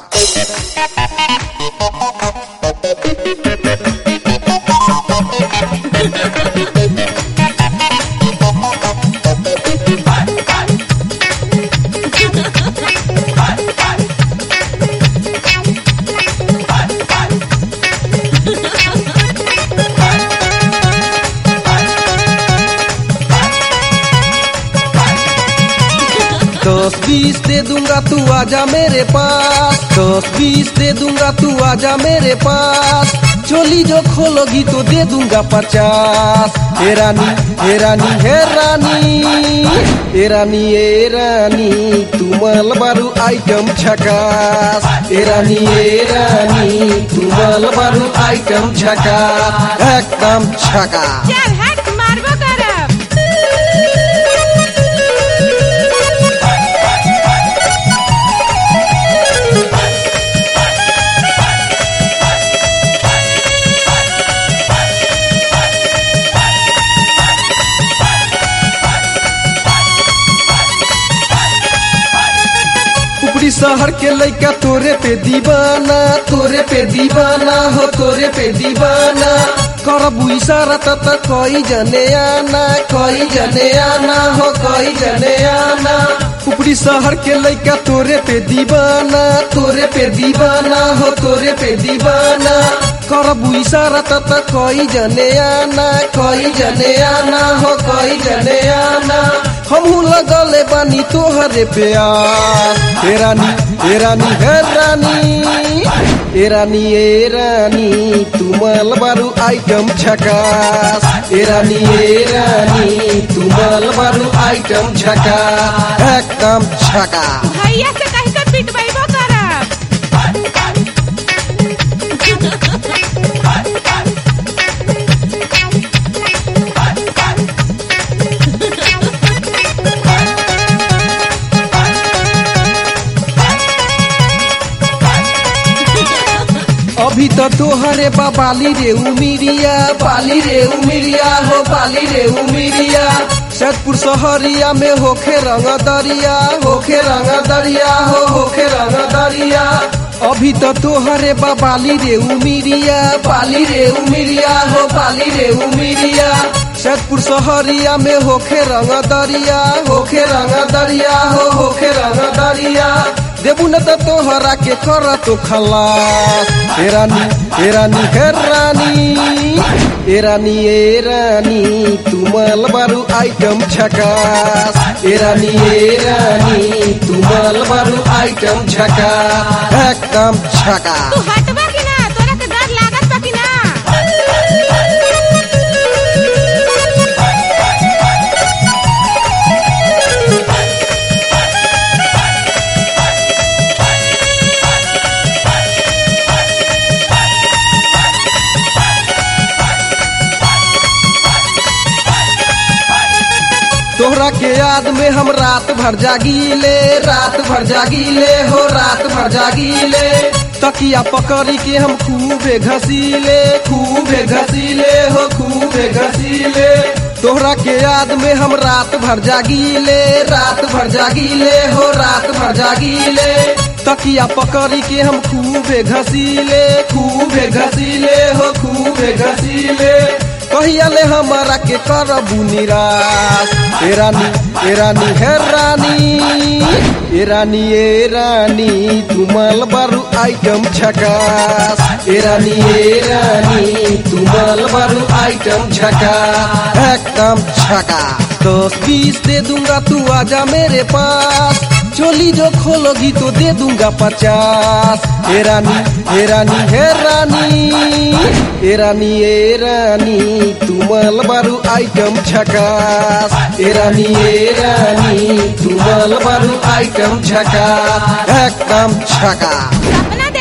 दस बीस दे दूंगा तू आजा मेरे पास दस बीस दे दूंगा तू आजा मेरे पास चोली जो खोलोगी तो दे दूंगा पचास हे रानी हे रानी हे रानी हे रानी हे रानी तू मल बारू आइटम छकास हे रानी हे रानी तू मल बारू आइटम छकास एकदम छकास चल हट मारबो करब उपरी शहर के लइका तोरे पे दीवाना तोरे पे दीवाना हो तोरे पे दीवाना करबू इशारा त त कई जने आना कई जने आना हो कई जने आना उपरी शहर के लइका तोरे पे दीवाना तोरे पे दीवाना हो तोरे पे दीवाना करबू इशारा त त कई जने आना कई जने आना हो कई जने आना हमहू लगले बानी तोहरे प्यार हे रानी हे रानी हे रानी हे रानी हे रानी तू मल बारू आइटम छकास हे रानी हे रानी तू मल बारू आइटम छकास एकदम छकास भैया से कह के पिटबैबो करब अभी तो तोहरे बा बाली रे उमिरिया बाली रे उमिरिया हो बाली रे उमिरिया सैदपुर शहरिया में होखे रंग दरिया होखे रंग दरिया हो होखे रंग दरिया अभी तो तोहरे बा बाली रे उमिरिया बाली रे उमिरिया हो बाली रे उमिरिया सैदपुर शहरिया में होखे रंग दरिया होखे रंग दरिया हो होखे रंग दरिया देबू न त तोहरा के कर तो खलास हे रानी हे रानी हे रानी हे रानी हे रानी तू मल बारू आइटम छकास हे रानी हे रानी तू मल बारू आइटम छकास एकदम छकास तू हटबा कि ना तोरा के डर लागत बा कि ना तोहरा के याद में हम रात भर जागीले रात भर जागीले हो रात भर जागीले तकिया पकड़ी के हम खूबे घसीले खूबे घसीले हो खूबे घसीले तोहरा के याद में हम रात भर जागीले रात भर जागीले हो रात भर जागीले तकिया पकड़ी के हम खूबे घसीले खूबे घसीले हो खूबे घसीले कहिया ले हमारा के करबू निराश ए रानी ए रानी हे रानी ए रानी ए रानी तू मल बारू आइटम छकास ए रानी ए रानी तू मल बारू आइटम छकास एकदम छकास दस बीस दे दूंगा तू आजा मेरे पास चोली जो खोलोगी तो दे दूंगा पचास हे रानी हे रानी हे रानी हे रानी हे रानी तू मल बारू आइटम छकास हे रानी हे रानी तू मल बारू आइटम छकास एकदम छकास सपना